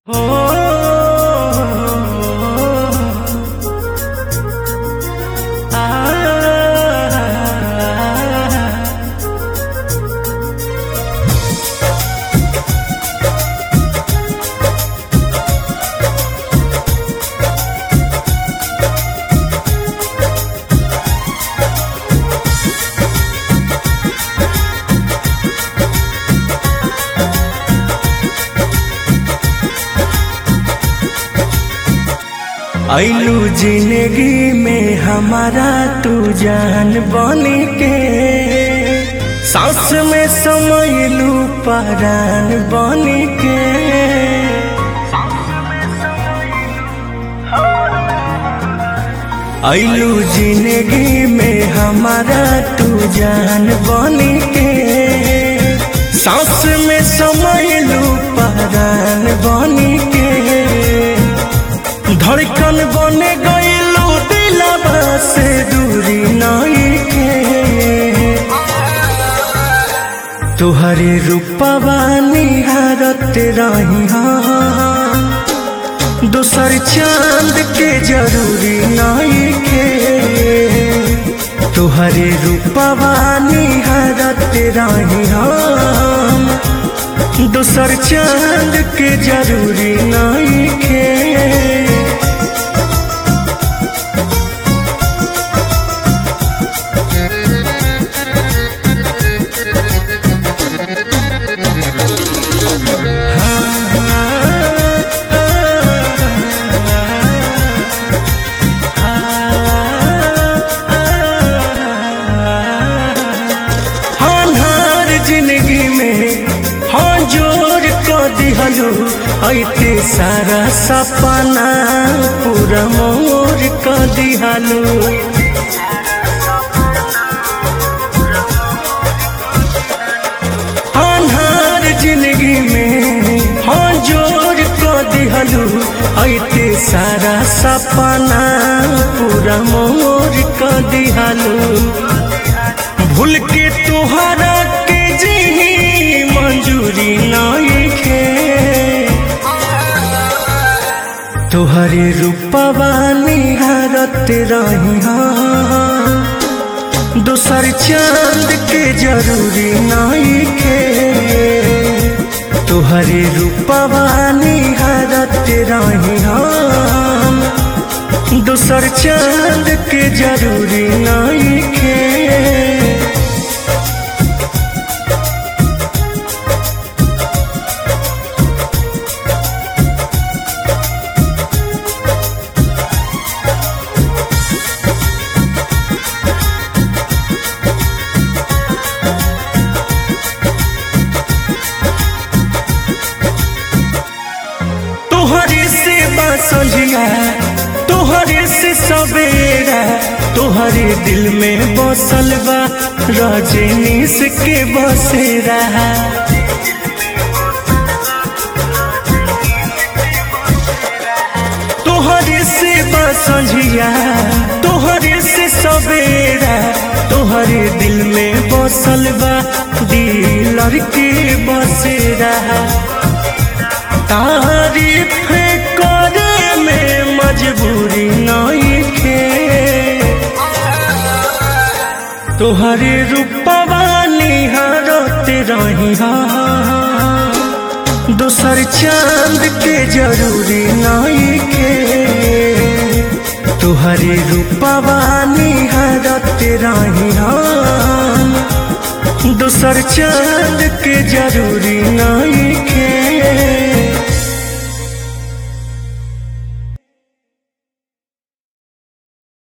ऐलू जिंदगी में हमारा तू जान बन के सांस में समयलू परान बन के ऐलू जिंदगी में हमारा तू जान बन के सांस में समयलू परान बन के धड़कन बने गईलू दिलवा से दूरी नहीं के तुहरे रूपवा निहारत रही हाँ दूसर चांद के जरूरी नहीं के तुहरे रूपवा निहारत रही हम दूसर चांद के जरूरी नहीं के हमार जिंदगी में हाँ जोर को दिहलू ऐते सारा सपना पूरा मोर को दिहलू अनहार जिंदगी में हाँ जोर को दिहलू ऐते सारा सपना पूरा मोर को दिहलू भूल के तुहरा के जी मंजूरी नहीं खे तुहरे रूपवा निहारत रही हाँ दूसर चांद के जरूरी नहीं के तुहरे रूपवा निहारत रही हम दूसर चांद के जरूरी नहीं के तोहरे से बासलिया तोहरे से सवेरा तोहरे दिल में बसल बा रजनीश के बसेरा तोहरे से बासलिया तोहरे से सवेरा तोहरे दिल में बसल बा दिलर के बसेरा तारीफ करे में मजबूरी नहीं खे तोहरे रूपवा निहारत रही हाँ दूसर चांद के जरूरी नहीं के तुहरे रूपवा निहारत रही हम दूसर चांद के जरूरी नहीं के